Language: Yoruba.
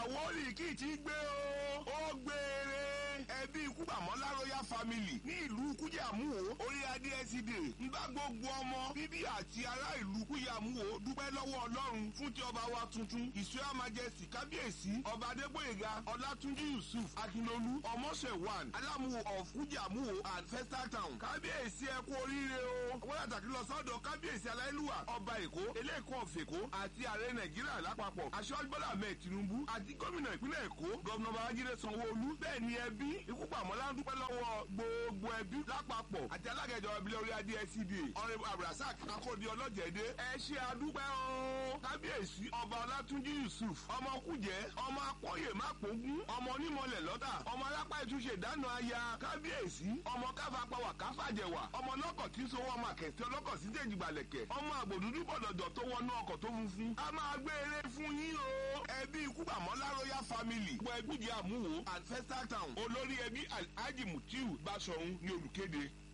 àwórì kì í ti gbé o ó gbére ẹbí kúbàmọ́lá royal family ní ìlú kújàmúwò orí adé ẹsídè ń bá gbogbo ọmọ bíbí àti ará ìlú kújàmúwò dúpẹ́ lọ́wọ́ ọlọ́run fún ti ọba wa tuntun ìṣúra majesty kábíyèsí ọba adégbòyèga ọlátúnjí yusuf akínlolú ọmọṣẹ̀wàn alámùwò of kújàmúwò and festal town kábíyèsí ẹ kú oríire o wọ́n yàtàkì lọ sọ́dọ̀ kábíyèsí aláìlúwà ọba èkó eléèkó ọ̀fẹ̀kó àti ààrẹ nàìjíríà lápapọ̀ aṣọ́jú bọ́lá ahmed tinubu àti gómìnà ìpínlẹ̀ èkó gọ́vnà babájídé sanwó-olú bẹ́ẹ̀ ni ẹbí ikú pàmọ́lá ń dúpẹ́ lọ́wọ́ gbogbo ẹbí lápapọ̀ àti alága ìjọba ìbílẹ̀ orí adé SCDA ọ̀rẹ́ abdulrasaq akóde ọlọ́jẹ̀dẹ́ ẹ ṣe àdúpẹ́ o kábíyèsí ọba ọlátúnjí yusuf ọmọ kújẹ́ ọmọ akọ́yè mápógún ọmọ onímọ̀lẹ̀ lọ́tà ọmọ alápá ìtúnṣe ìdáná aya kábíyèsí ọmọ káfapáwà káfàjẹwà ọmọ lọ́kọ̀ tí sowó ọmọ àkẹ́tẹ́ ọlọ́kọ̀ sí jẹ̀jìgbàlẹ̀kẹ̀ ọmọ àgbòdúdú bọ̀dọ̀dọ̀ tó wọnú ọkọ̀ tó funfun a máa gbé eré fún yín o ẹbí ikú pàmọ́lá royal family gbọ́ ẹgbùjẹ́ àmúwò and festal town olórí ẹbí alhaji mutiu basọ̀hún ní olùkéde.